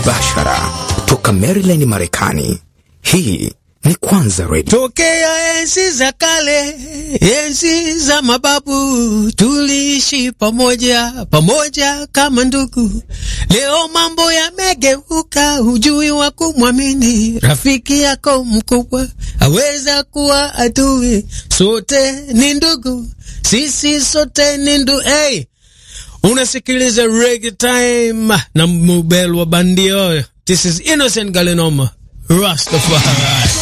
Bashara toka Maryland, Marekani. Hii ni Kwanza Radio. Tokea enzi za kale, enzi za mababu, tuliishi pamoja pamoja kama ndugu. Leo mambo yamegeuka, hujui wa kumwamini. Rafiki yako mkubwa aweza kuwa adui. Sote ni ndugu, sisi sote ni ndugu. Hey, unasikiliza Reggae Time na Mubel wa bandio. This is Innocent Galenoma Rastafari.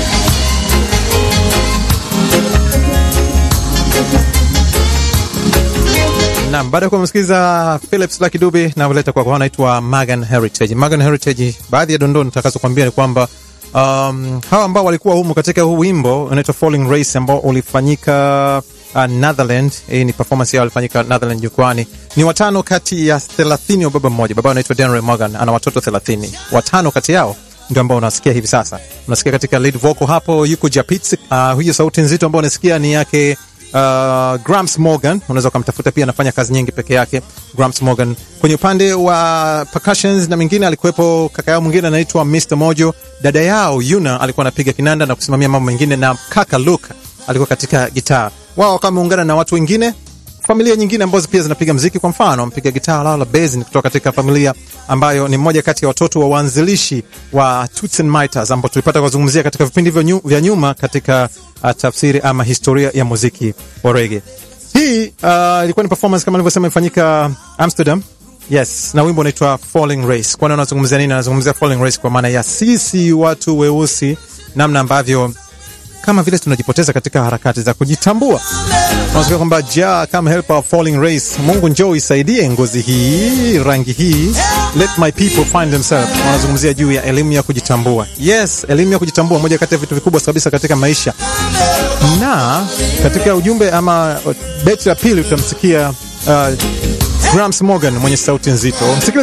Naam, baada ya kumsikiliza Philips Lucky Dube na kuleta kwako anaitwa Magan Heritage. Magan Heritage, baadhi ya dondoo nitakazokuambia ni kwamba um, hawa ambao walikuwa humu katika huu wimbo unaitwa Falling Race ambao ulifanyika uh, Netherland. Hii ni performance yao ilifanyika Netherland jukwani. Ni watano kati ya 30 wa baba mmoja. Baba anaitwa Denry Morgan, ana watoto 30. Watano kati yao ndio ambao unasikia hivi sasa. Unasikia katika lead vocal hapo yuko Japitz. Uh, huyo sauti nzito ambao unasikia ni yake uh, Grams Morgan, unaweza ukamtafuta pia, anafanya kazi nyingi peke yake. Grams Morgan kwenye upande wa percussions na mingine alikuwepo kaka yao mwingine anaitwa Mr Mojo. Dada yao Yuna alikuwa anapiga kinanda na kusimamia mambo mengine, na kaka Luke alikuwa katika gitaa. Wao kama wameungana na watu wengine familia nyingine ambazo pia zinapiga mziki. Kwa mfano, mpiga gitaa Laura Base ni kutoka katika familia ambayo ni mmoja kati ya watoto wa waanzilishi wa Toots and Miters ambao tulipata kuzungumzia katika vipindi vya nyuma katika uh, tafsiri ama historia ya muziki wa reggae. Hii uh, ilikuwa ni performance kama nilivyosema imefanyika Amsterdam. Yes, na wimbo unaitwa Falling Race. Kwani anazungumzia nini? Anazungumzia Falling Race kwa maana ya sisi watu weusi, namna ambavyo kama vile tunajipoteza katika harakati za kujitambua. Tunasikia kwamba ja kama helper of falling race, Mungu njoo isaidie ngozi hii, rangi hii, let my people find themselves. Wanazungumzia juu ya elimu ya kujitambua. Yes, elimu ya kujitambua, moja kati ya vitu vikubwa kabisa katika maisha. Na katika ujumbe ama beti ya pili utamsikia uh, Grams Morgan mwenye sauti nzito. Msikilize